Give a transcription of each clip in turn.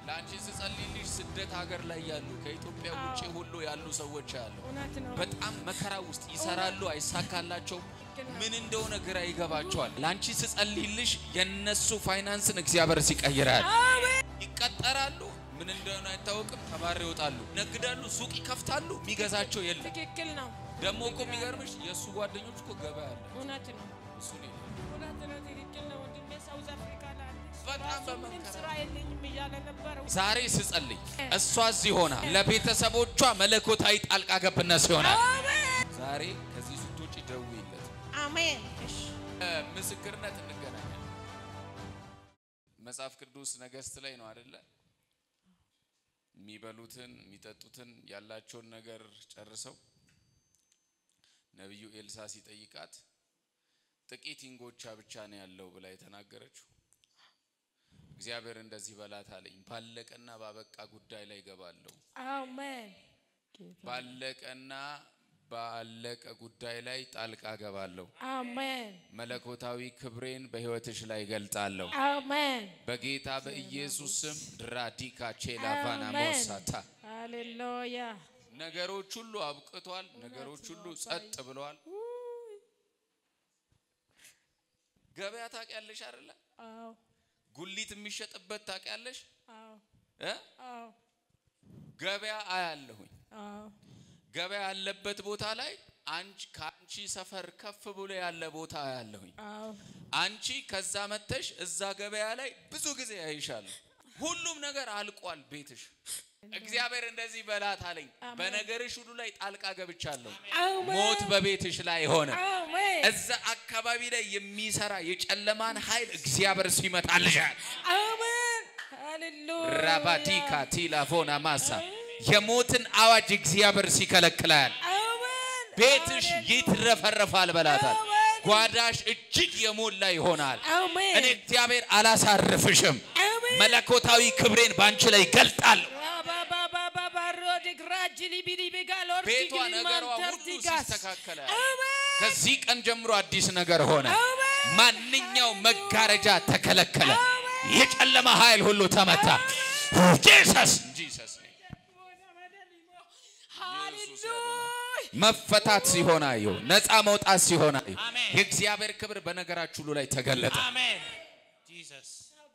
ለአንቺ ስጸልይልሽ ስደት ሀገር ላይ ያሉ ከኢትዮጵያ ውጭ ሁሉ ያሉ ሰዎች አሉ። እውነት ነው። በጣም መከራ ውስጥ ይሰራሉ፣ አይሳካላቸው ምን እንደሆነ ግራ ይገባቸዋል። ለአንቺ ስጸልይልሽ የነሱ ፋይናንስን እግዚአብሔር ሲቀይራል። ይቀጠራሉ፣ ምን እንደሆነ አይታወቅም። ተባረው ይወጣሉ፣ ነግዳሉ፣ ሱቅ ይከፍታሉ፣ የሚገዛቸው የለም። ትክክል ነው። ደግሞ እኮ የሚገርምሽ የእሱ ጓደኞች እኮ ገበያ አለ እውነት ነው። እሱ ነው እውነት ነው። ትክክል ነው። ወንድሜ ሳውዝ አፍሪካ ላይ አለ። በጣም ራሱ ምንም በመከራ ስራ የለኝም እያለ ነበር። ዛሬ ስጸልይ እሷ እዚህ ሆና ለቤተሰቦቿ መለኮታዊ ጣልቃ ገብነት ሲሆናል። ዛሬ ከዚህ ስትወጪ ደውይለት። አሜን። እሺ ምስክርነት እንገናኛለን። መጽሐፍ ቅዱስ ነገሥት ላይ ነው አይደለ? የሚበሉትን የሚጠጡትን ያላቸውን ነገር ጨርሰው ነቢዩ ኤልሳ ሲጠይቃት ጥቂት እንጎቻ ብቻ ነው ያለው ብላ የተናገረችው እግዚአብሔር እንደዚህ በላት አለኝ። ባለቀና ባበቃ ጉዳይ ላይ ገባለሁ። አሜን። ባለቀና ባለቀ ጉዳይ ላይ ጣልቃ ገባለሁ። አሜን። መለኮታዊ ክብሬን በሕይወትሽ ላይ ገልጣለሁ። አሜን። በጌታ በኢየሱስ ስም ድራዲካ ቼላቫና አሜን። ሞሳታ ሃሌሉያ። ነገሮች ሁሉ አብቅቷል። ነገሮች ሁሉ ጸጥ ብለዋል። ገበያ ታውቂያለሽ አይደለ? አዎ ጉሊት የሚሸጥበት ታውቂያለሽ አዎ እ አዎ ገበያ አያለሁኝ። አዎ ገበያ ያለበት ቦታ ላይ አንቺ ከአንቺ ሰፈር ከፍ ብሎ ያለ ቦታ አያለሁኝ። አዎ አንቺ ከዛ መተሽ እዛ ገበያ ላይ ብዙ ጊዜ ያይሻለሁ። ሁሉም ነገር አልቋል ቤትሽ። እግዚአብሔር እንደዚህ በላት አለኝ። በነገርሽ ሁሉ ላይ ጣልቃ ገብቻለሁ። አሜን። ሞት በቤትሽ ላይ ሆነ። አሜን። እዛ አካባቢ ላይ የሚሰራ የጨለማን ኃይል እግዚአብሔር ሲመታልሻል። አሜን። ሃሌሉያ። ራባዲካ ቲላፎና ማሳ የሞትን አዋጅ እግዚአብሔር ሲከለክላል። አሜን። ቤትሽ ይትረፈረፋል በላታል። አሜን። ጓዳሽ እጅግ የሞላ ይሆናል። አሜን። እኔ እግዚአብሔር አላሳርፍሽም። አሜን። መለኮታዊ ክብሬን ባንቺ ላይ ገልጣለሁ። ቤቷ ነገሯ ሁሉ ሲስተካከለ ከዚህ ቀን ጀምሮ አዲስ ነገር ሆነ። ማንኛው መጋረጃ ተከለከለ። የጨለማ ኃይል ሁሉ ተመታ። ጂሰስ ጂሰስ መፈታት ሲሆን አየሁ። ነፃ መውጣት ሲሆን አየሁ። የእግዚአብሔር ክብር በነገራችሁ ሁሉ ላይ ተገለጠ። Amen. Jesus.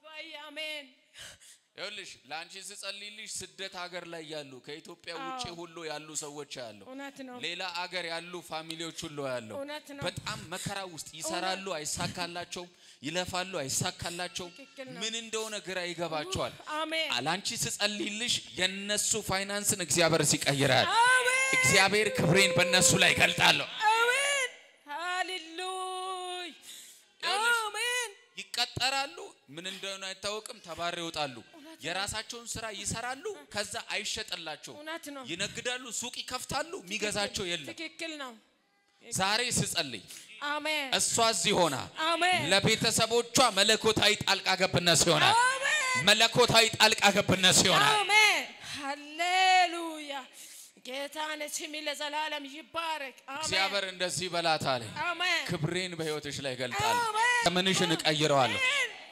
ይኸውልሽ ለአንቺ ስጸልይልሽ ስደት ሀገር ላይ ያሉ ከኢትዮጵያ ውጭ ሁሉ ያሉ ሰዎች አሉ። እውነት ነው። ሌላ አገር ያሉ ፋሚሊዎች ሁሉ ያለው እውነት ነው። በጣም መከራ ውስጥ ይሰራሉ፣ አይሳካላቸውም። ይለፋሉ፣ አይሳካላቸውም። ትክክል ነው። ምን እንደሆነ ግራ ይገባቸዋል። አሜን። ለአንቺ ስጸልይልሽ የነሱ ፋይናንስን እግዚአብሔር ሲቀይራል። አሜን። እግዚአብሔር ክብሬን በእነሱ ላይ ገልጣለሁ። አሜን። ሃሌሉያ። ይኸውልሽ፣ አሜን። ይቀጠራሉ፣ ምን እንደሆነ አይታወቅም። ተባረው ይወጣሉ። የራሳቸውን ስራ ይሰራሉ፣ ከዛ አይሸጥላቸውም። እውነት ነው። ይነግዳሉ፣ ሱቅ ይከፍታሉ፣ የሚገዛቸው የለም። ትክክል ነው። ዛሬ ስጸልይ አሜን። እሷ እዚህ ሆና አሜን። ለቤተሰቦቿ መለኮታዊ ጣልቃ ገብነት ይሆናል። አሜን። መለኮታዊ ጣልቃ ገብነት ይሆናል። አሜን። ሃሌሉያ። ጌታ ስም ለዘላለም ይባረክ። አሜን። እግዚአብሔር እንደዚህ በላት አለ። አሜን። ክብሬን በሕይወትሽ ላይ ገልጣለሁ። አሜን። ዘመንሽን እቀይረዋለሁ።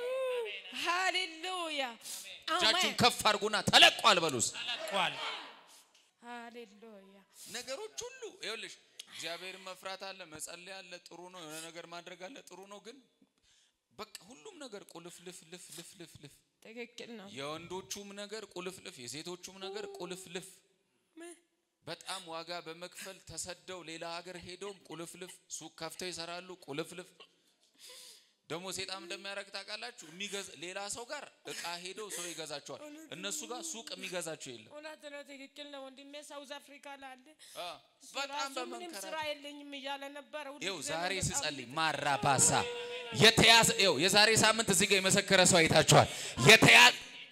ሃሌሉያ። እጃችሁን አሜን። ከፍ አድርጉና ተለቋል በሉስ። Qual? ሃሌሉያ። ነገሮች ሁሉ ይኸውልሽ፣ እግዚአብሔርን መፍራት አለ፣ መጸለይ አለ፣ ጥሩ ነው። የሆነ ነገር ማድረግ አለ፣ ጥሩ ነው። ግን በቃ ሁሉም ነገር ቁልፍልፍ ልፍ ልፍ ልፍ ልፍ ትክክል ነው። የወንዶቹም ነገር ቁልፍልፍ፣ የሴቶቹም ነገር ቁልፍልፍ በጣም ዋጋ በመክፈል ተሰደው ሌላ ሀገር ሄደውም ቁልፍልፍ ሱቅ ከፍተው ይሰራሉ። ቁልፍልፍ ደግሞ ሴጣም እንደሚያደርግ ታውቃላችሁ። የሚገዛ ሌላ ሰው ጋር እቃ ሄደው ሰው ይገዛቸዋል። እነሱ ጋር ሱቅ የሚገዛቸው የለም። እውነት ነው። ትክክል ነው። ወንድሜ ሳውዝ አፍሪካ ላይ አለ። አ፣ እሱ በጣም ራሱ ምንም በመንከራ ስራ የለኝም እያለ ነበረ። ሁሉ ይኸው ጊዜ ዛሬ ነው በጣም ስጸልይ ማራባሳ የተያዘ ይኸው የዛሬ ሳምንት እዚህ ጋር የመሰከረ ሰው አይታችኋል። የተያዘ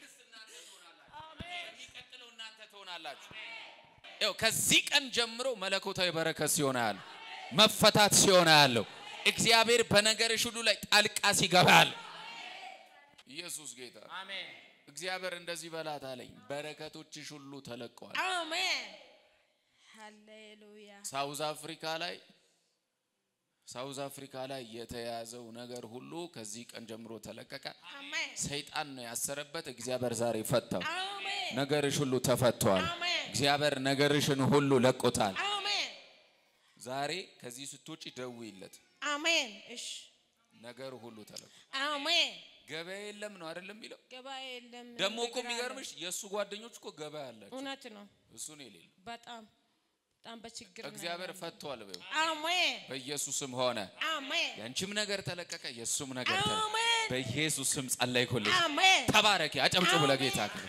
የሚቀጥለው እናንተ ትሆናላችሁ። ይኸው ከዚህ ቀን ጀምሮ መለኮታዊ በረከት ሲሆን ያለው መፈታት ሲሆን ያለው እግዚአብሔር በነገርሽ ሁሉ ላይ ጣልቃ ሲገባ ያለው ኢየሱስ ጌታ Amen. እግዚአብሔር እንደዚህ በላት አለኝ። በረከቶችሽ ሁሉ ተለቀዋል። አሜን። ሃሌሉያ። ሳውዝ አፍሪካ ላይ ሳውዝ አፍሪካ ላይ የተያዘው ነገር ሁሉ ከዚህ ቀን ጀምሮ ተለቀቀ። አሜን ሰይጣን ነው ያሰረበት፣ እግዚአብሔር ዛሬ ፈታው። አሜን ነገርሽ ሁሉ ተፈቷል። አሜን እግዚአብሔር ነገርሽን ሁሉ ለቆታል። አሜን ዛሬ ከዚህ ስትወጪ ደውይለት፣ አሜን እሺ ነገር ሁሉ ተለቆ አሜን ገበያ የለም ነው አይደለም የሚለው። ገበያ የለም ደግሞ እኮ ነገር አለ። የሚገርምሽ የእሱ ጓደኞች እኮ ገበያ አላቸው፣ እውነት ነው እሱን የሌለው በጣም በጣም በችግር ነው እግዚአብሔር ያለነው። ፈቷል። በይው አሜን በኢየሱስም ሆነ። አሜን ያንቺም ነገር ተለቀቀ፣ የእሱም ነገር ተለቀቀ። አሜን በኢየሱስ ስም ጸለይኩልሽ። አሜን ተባረኪ። አጨብጭቡ አሜን። ለጌታ ክብር።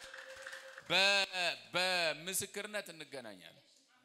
በ- በምስክርነት እንገናኛለን።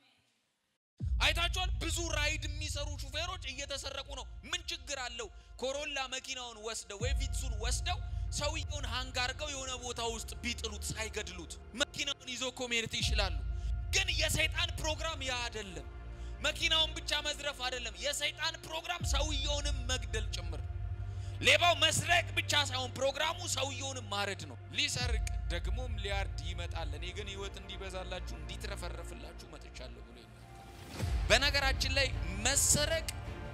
አይታችኋል። ብዙ ራይድ የሚሰሩ ሹፌሮች እየተሰረቁ ነው። ምን ችግር አለው? ኮሮላ መኪናውን ወስደው ወይ ቪትሱን ወስደው ሰውየውን ሃንግ አድርገው የሆነ ቦታ ውስጥ ቢጥሉት ሳይገድሉት መኪናውን ይዞ እኮ መሄድ ይችላሉ። ግን የሰይጣን ፕሮግራም ያ አይደለም። መኪናውን ብቻ መዝረፍ አይደለም። የሰይጣን ፕሮግራም ሰውየውንም መግደል ጭምር። ሌባው መስረቅ ብቻ ሳይሆን ፕሮግራሙ ሰውየውንም ማረድ ነው። ሊሰርቅ ደግሞም ሊያርድ ይመጣል። እኔ ግን ሕይወት እንዲበዛላችሁ እንዲትረፈረፍላችሁ መጥቻለሁ ብሎ ይናገራል። በነገራችን ላይ መሰረቅ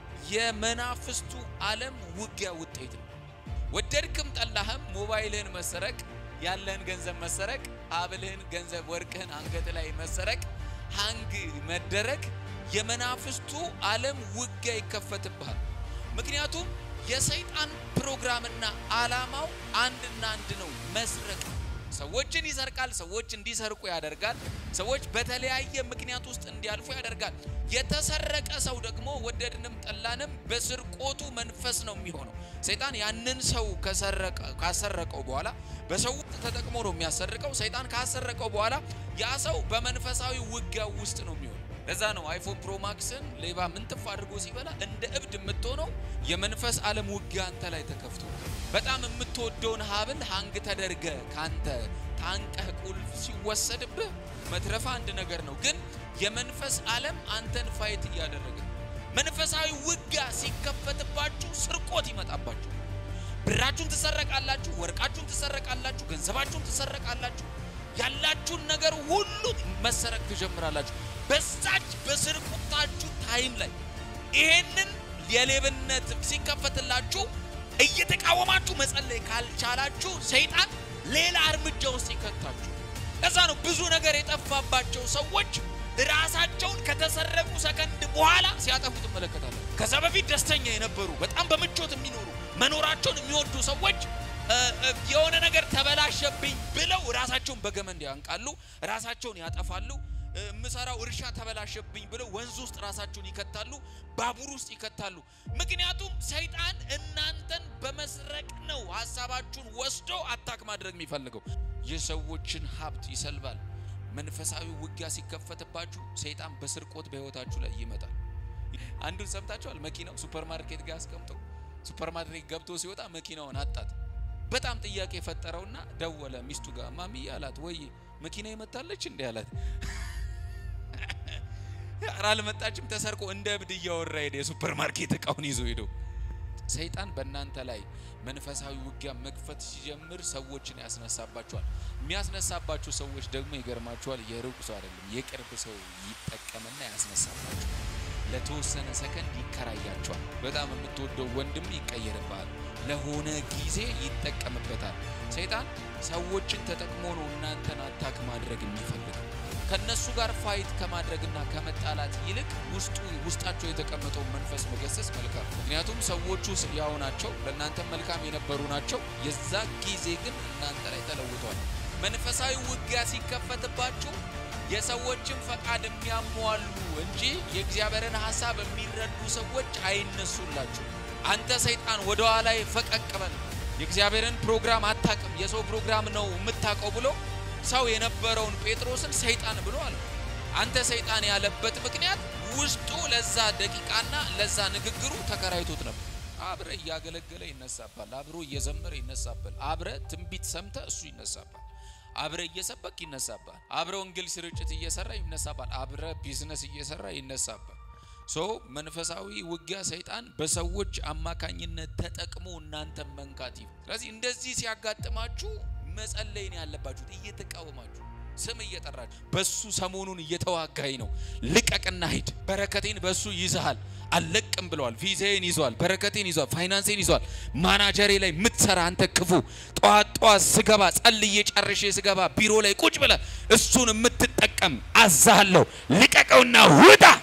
የመናፍስቱ ዓለም ውጊያ ውጤት ነው። ወደድክም ጠላህም ሞባይልህን መሰረቅ፣ ያለህን ገንዘብ መሰረቅ፣ ሀብልህን፣ ገንዘብ፣ ወርቅህን አንገት ላይ መሰረቅ፣ ሃንግ መደረግ የመናፍስቱ ዓለም ውጊያ ይከፈትብሃል። ምክንያቱም የሰይጣን ፕሮግራምና ዓላማው አንድና አንድ ነው፣ መስረቅ። ሰዎችን ይሰርቃል። ሰዎች እንዲሰርቁ ያደርጋል። ሰዎች በተለያየ ምክንያት ውስጥ እንዲያልፉ ያደርጋል። የተሰረቀ ሰው ደግሞ ወደድንም ጠላንም በስርቆቱ መንፈስ ነው የሚሆነው። ሰይጣን ያንን ሰው ከሰረቀ ካሰረቀው በኋላ በሰው ተጠቅሞ ነው የሚያሰርቀው። ሰይጣን ካሰረቀው በኋላ ያ ሰው በመንፈሳዊ ውጊያ ውስጥ ነው የሚሆነው። ለዛ ነው አይፎን ፕሮ ማክስን ሌባ ምንጥፍ አድርጎ ሲበላ እንደ እብድ የምትሆነው የመንፈስ ዓለም ውጊያ አንተ ላይ ተከፍቶ በጣም የምትወደውን ሀብል ሀንግ ተደርገ ካንተ ታንቀህ ቁልፍ ሲወሰድብህ መትረፍ አንድ ነገር ነው። ግን የመንፈስ ዓለም አንተን ፋይት እያደረገ መንፈሳዊ ውጊያ ሲከፈትባችሁ ስርቆት ይመጣባችሁ። ብራችሁን ትሰረቃላችሁ፣ ወርቃችሁን ትሰረቃላችሁ፣ ገንዘባችሁን ትሰረቃላችሁ። ያላችሁን ነገር ሁሉ መሰረቅ ትጀምራላችሁ። በዛች በስርቆታችሁ ታይም ላይ ይሄንን የሌብነት ሲከፈትላችሁ እየተቃወማችሁ መጸለይ ካልቻላችሁ ሰይጣን ሌላ እርምጃ ውስጥ ይከታችሁ። ለዛ ነው ብዙ ነገር የጠፋባቸው ሰዎች ራሳቸውን ከተሰረቁ ሰከንድ በኋላ ሲያጠፉ ትመለከታለን። ከዛ በፊት ደስተኛ የነበሩ በጣም በምቾት የሚኖሩ መኖራቸውን የሚወዱ ሰዎች እ፣ እ፣ የሆነ ነገር ተበላሸብኝ ብለው ራሳቸውን በገመድ ያንቃሉ፣ ራሳቸውን ያጠፋሉ። እ፣ የምሰራው እርሻ ተበላሸብኝ ብለው ወንዝ ውስጥ ራሳቸውን ይከታሉ፣ ባቡር ውስጥ ይከታሉ። ምክንያቱም ሰይጣን እናንተን በመስረቅ ነው ሀሳባችሁን ወስዶ አታክ ማድረግ የሚፈልገው። የሰዎችን ሀብት ይሰልባል። መንፈሳዊ ውጊያ ሲከፈትባችሁ ሰይጣን በስርቆት በህይወታችሁ ላይ ይመጣል። አንዱን ሰምታችኋል። መኪናው ሱፐር ማርኬት ጋር አስቀምጦ ሱፐር ማርኬት ገብቶ ሲወጣ መኪናውን አጣት። በጣም ጥያቄ ፈጠረውና ደወለ ሚስቱ ጋር ማሚ አላት። ወይ መኪና ይመታለች እንዴ አላት። ኧረ አልመጣችም፣ ተሰርቆ እንደ እብድ እያወራ ሄደ። የሱፐር ማርኬት እቃውን ይዞ ሄዶ ሰይጣን በእናንተ ላይ መንፈሳዊ ውጊያ መክፈት ሲጀምር ሰዎችን ያስነሳባቸዋል። የሚያስነሳባቸው ሰዎች ደግሞ ይገርማቸዋል፣ የሩቅ ሰው አይደለም፣ የቅርብ ሰው ይጠቀምና ያስነሳባቸዋል። ለተወሰነ ሰከንድ ይከራያቸዋል። በጣም የምትወደው ወንድም ይቀየርብሃል። ለሆነ ጊዜ ይጠቀምበታል። ሰይጣን ሰዎችን ተጠቅሞ ነው እናንተን አታክ ማድረግ የሚፈልገው። ከነሱ ጋር ፋይት ከማድረግና ከመጣላት ይልቅ ውስጡ ውስጣቸው የተቀመጠውን መንፈስ መገሰጽ መልካም ነው። ምክንያቱም ሰዎቹ ያው ናቸው፣ ለእናንተ መልካም የነበሩ ናቸው። የዛ ጊዜ ግን እናንተ ላይ ተለውጧል። መንፈሳዊ ውጊያ ሲከፈትባችሁ የሰዎችን ፈቃድ የሚያሟሉ እንጂ የእግዚአብሔርን ሐሳብ የሚረዱ ሰዎች አይነሱላችሁ። አንተ ሰይጣን ወደ ኋላ ፈቀቅ በል፣ የእግዚአብሔርን ፕሮግራም አታቅም፣ የሰው ፕሮግራም ነው የምታውቀው ብሎ ሰው የነበረውን ጴጥሮስን ሰይጣን ብሎ አለ። አንተ ሰይጣን ያለበት ምክንያት ውስጡ ለዛ ደቂቃና ለዛ ንግግሩ ተከራይቶት ነበር። አብረ እያገለገለ ይነሳባል። አብሮ እየዘመረ ይነሳባል። አብረ ትንቢት ሰምተ እሱ ይነሳባል። አብረ እየሰበክ ይነሳባል። አብረ ወንጌል ስርጭት እየሰራ ይነሳባል። አብረ ቢዝነስ እየሰራ ይነሳባል። ሶ መንፈሳዊ ውጊያ ሰይጣን በሰዎች አማካኝነት ተጠቅሞ እናንተን መንካት ይፍ ስለዚህ እንደዚህ ሲያጋጥማችሁ መጸለይ ነው ያለባችሁት። እየተቃወማችሁ ስም እየጠራችሁ በሱ ሰሞኑን እየተዋጋኝ ነው፣ ልቀቅና ሂድ፣ በረከቴን በሱ ይዝሃል፣ አልለቅም ብለዋል። ቪዛዬን ይዟል፣ በረከቴን ይዟል፣ ፋይናንሴን ይዟል። ማናጀሬ ላይ የምትሰራ አንተ ክፉ ጠዋት ጠዋት ስገባ ጸልዬ ጨርሼ ስገባ ቢሮ ላይ ቁጭ ብለ እሱን የምትጠቀም አዛሃለሁ፣ ልቀቀውና ውጣ።